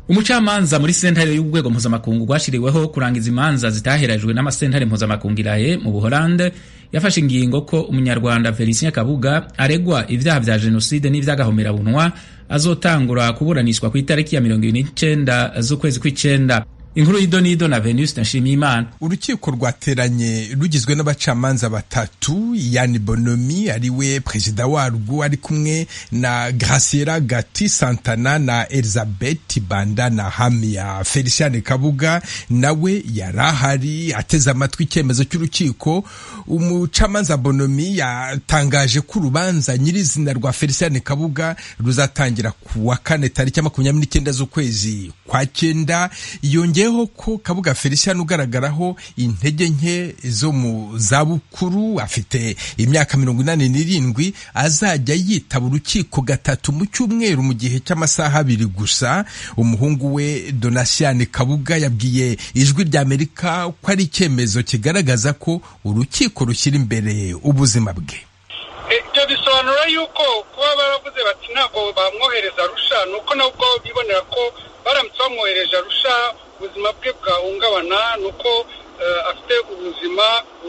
umucamanza muri sentare y'urwego mpuzamakungu rwashiriweho kurangiza imanza zitaherajwe n'amasentare mpuzamakungu irahe mu buholande yafashe ingingo ko umunyarwanda felicien kabuga aregwa ibyaha vya jenoside n'ivy'agahomerabunwa azotangura kuburanishwa ku itariki ya mirongo ibiri n'icenda z'ukwezi kw'icenda inkuru y'idonido na venuste nshimiyimana urukiko rwateranye rugizwe n'abacamanza batatu yani bonomi ariwe perezida warwo ari kumwe na graciela gati santana na elizabeth banda na hamia feliciane kabuga nawe yari ahari ateze amatwi icyemezo cy'urukiko umucamanza bonomi yatangaje ko urubanza nyirizina rwa feliciane kabuga ruzatangira ku wa kane tariki ya makumyabiri n'icyenda z'ukwezi kwa cyenda yongeye ko kabuga felicien ugaragaraho intege nke zo mu zabukuru afite imyaka mirongo inani n'irindwi azajya yitaba urukiko gatatu mu cyumweru mu gihe cy'amasaha abiri gusa umuhungu we donasiane kabuga yabwiye ijwi rya amerika ko ari icyemezo kigaragaza ko urukiko rushyira imbere ubuzima bwe ibyo bisobanura yuko kuba baravuze bati ntabwo bamwohereza arusha ni uko nabwo bibonera ko baramutse bamwohereje arusha ubuzima bwe bwahungabana ni uko afite ubuzima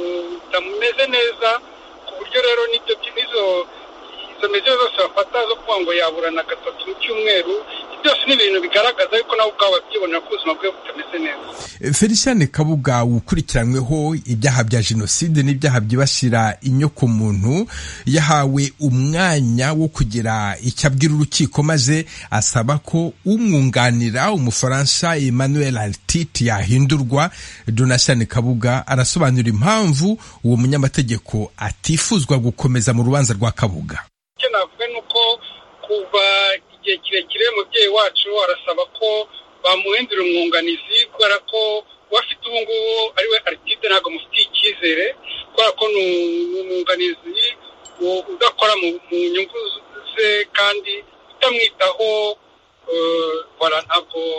butameze neza ku buryo rero n'ibyo n'izo izo mezo zose bafata zo kuvuga ngo yaburana gatatu mu cyumweru byose ni ibintu bigaragaza yuko nabo ubwabo babyibonera ko ubuzima bwe butameze neza feliciane kabuga ukurikiranyweho ibyaha bya jenoside n'ibyaha byibasira inyokomuntu yahawe umwanya wo kugira icyo abwira urukiko maze asaba ko umwunganira umufaransa emmanuel artite yahindurwa donasiane kabuga arasobanura impamvu uwo munyamategeko atifuzwa gukomeza mu rubanza rwa kabuga icyo navuga ni uko kuva igihe kirekire umubyeyi wacu arasaba ko bamuhindura umwunganizi kubera ko uwafite ubu ngubu ariwe aritide ntabwo amufitiye icyizere kubera ko ni umwunganizi udakora mu nyungu ze kandi utamwitaho ntabwo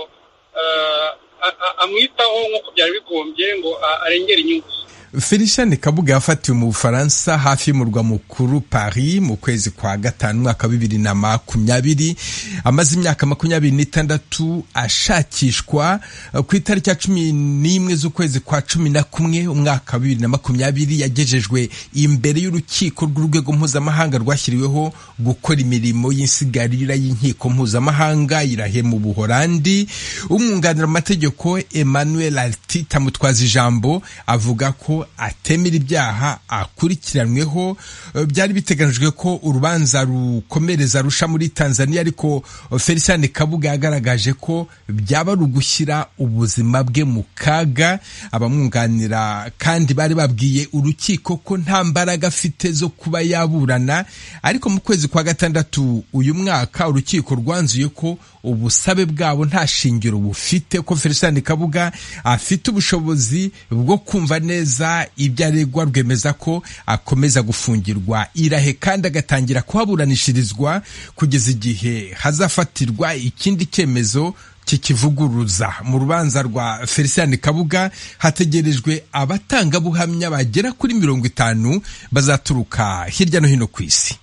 amwitaho nk'uko byari bigombye ngo arengere inyungu ze feliciane kabuga yafatiwe mu bufaransa hafi y'umurwa mukuru paris mu kwezi kwa gatanu umwaka wa bibiri na makumyabiri amaze imyaka makumyabiri n'itandatu ashakishwa ku itariki ya cumi n'imwe z'ukwezi kwa cumi na kumwe umwaka wa bibiri na makumyabiri yagejejwe imbere y'urukiko rw'urwego mpuzamahanga rwashyiriweho gukora imirimo y'insigarira y'inkiko mpuzamahanga irahe mu buholandi umwunganira mu mategeko emmanuel artite amutwaza ijambo avuga ko atemera ibyaha akurikiranweho byari biteganijwe ko urubanza rukomereza rusha muri tanzania ariko feliciane kabuga yagaragaje ko byaba ari ugushyira ubuzima bwe mu kaga abamwunganira kandi bari babwiye urukiko ko nta mbaraga afite zo kuba yaburana ariko mu kwezi kwa gatandatu uyu mwaka urukiko rwanzuye ko ubusabe bwabo nta shingiro bufite ko feliciane kabuga afite ubushobozi bwo kumva neza ibyo aregwa rwemeza ko akomeza gufungirwa irahe kandi agatangira kuhaburanishirizwa kugeza igihe hazafatirwa ikindi cyemezo kikivuguruza mu rubanza rwa feliciane kabuga hategerejwe abatangabuhamya bagera kuri mirongo itanu bazaturuka hirya no hino ku isi